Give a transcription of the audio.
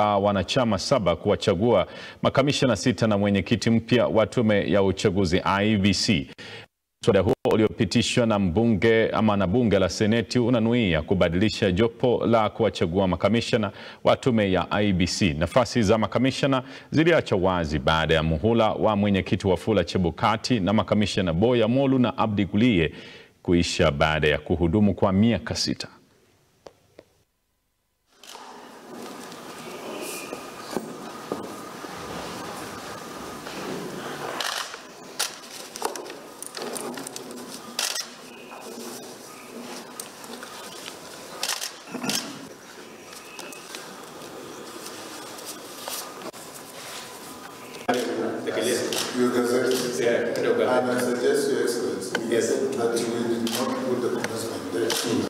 wanachama saba kuwachagua makamishna sita na mwenyekiti mpya wa tume ya uchaguzi IEBC. Mswada huo uliopitishwa na mbunge ama na bunge la seneti unanuia kubadilisha jopo la kuwachagua makamishna wa tume ya IEBC. Nafasi za makamishna ziliachwa wazi baada ya muhula wa mwenyekiti Wafula Chebukati na makamishna Boya Molu na Abdi Guliye kuisha baada ya kuhudumu kwa miaka sita. You gazette. And I suggest, Your Excellency, that we did not put the commencement there.